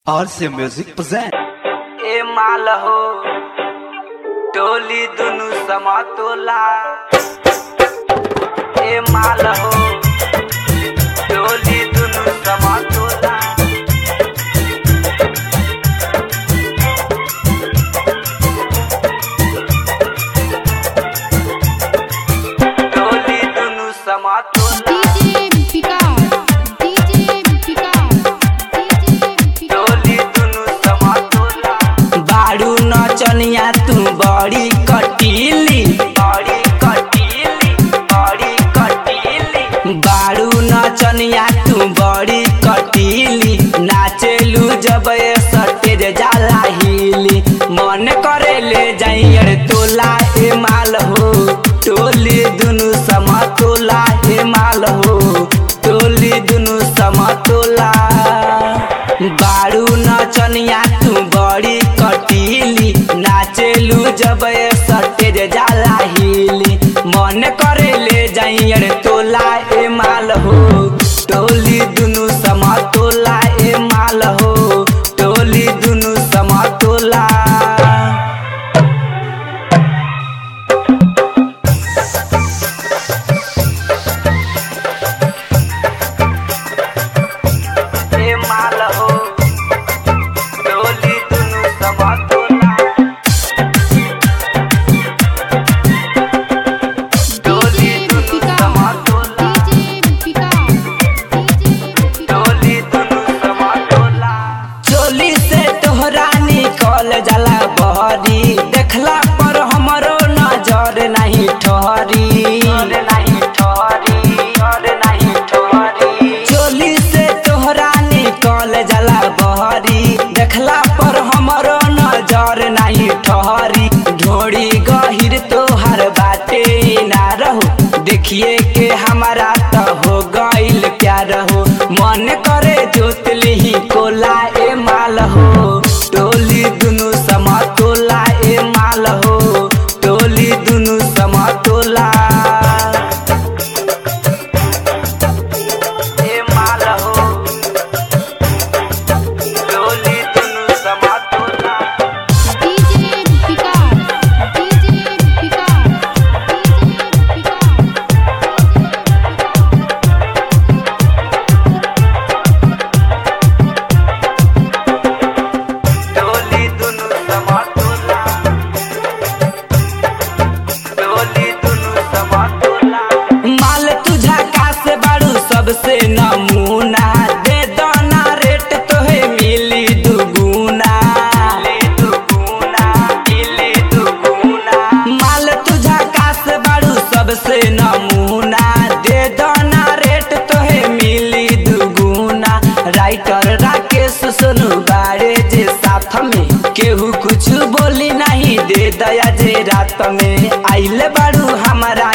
RC Music present. ए माल हो टोली दुनु समतोला ए माल हो टोली दुनु समतोला टोली दुनु समतोला DJ Picard, DJ Picard, DJ Picard. टोली दुनु समतोला बाड़ू नचनिया तू बड़ी कटीली बड़ी कटीली बड़ी कटीली बाड़ू नचनिया तू बड़ी कटीली नाचेलू जब ये सटेज जाला हिली मन करे ले जाइयर तोला ए माल हो टोली दुनु समतोला ए माल हो टोली दुनु समतोला बाड़ू नचनिया तू बड़ी कटीली नाचेलू जब ये सटेज जाला हिली मन करे ले जाइयर तोला ए माल हो टोली दुनु समतोला ए माल हो टोली दुनु समतोला ए माल हो टोली दुनु समतोला टोली DJ दुनु Picard, समतोला DJ Picard, DJ Picard. टोली दुनु समतोला चोली से तोहरा निकल जाला बहरी देखला पर हमरो नजर नहीं ठहरी नहीं ठहरी नहीं ठहरी चोली से तोहरा निकल जाला बहरी देखला पर हमरो नजर नहीं ठहरी ढोड़ी गहिर तोहर बाटे ना रहो देखिए के हमारा तो हो गइल प्यार हो मन करे जोतली ही कोला ए माल हो टोली दुनु समतोला ए माल हो टोली दुनु समतोला ए माल हो टोली दुनु समतोला DJ Picard, DJ Picard, DJ Picard. टोली दुनु समतोला टोली दुनु समतोला माल तुझा कास बाड़ू सबसे नमूना दे दाना रेट तोहे मिली दुगुना दुगुना मिली दुगुना माल तुझा कास बाड़ू सबसे नमूना दे दाना रेट तोहे मिली दुगुना राइटर राकेश सोनू बाड़े जे साथ में केहू कुछ बोली नहीं दे दया जे रात में आइले बाड़ू हमारा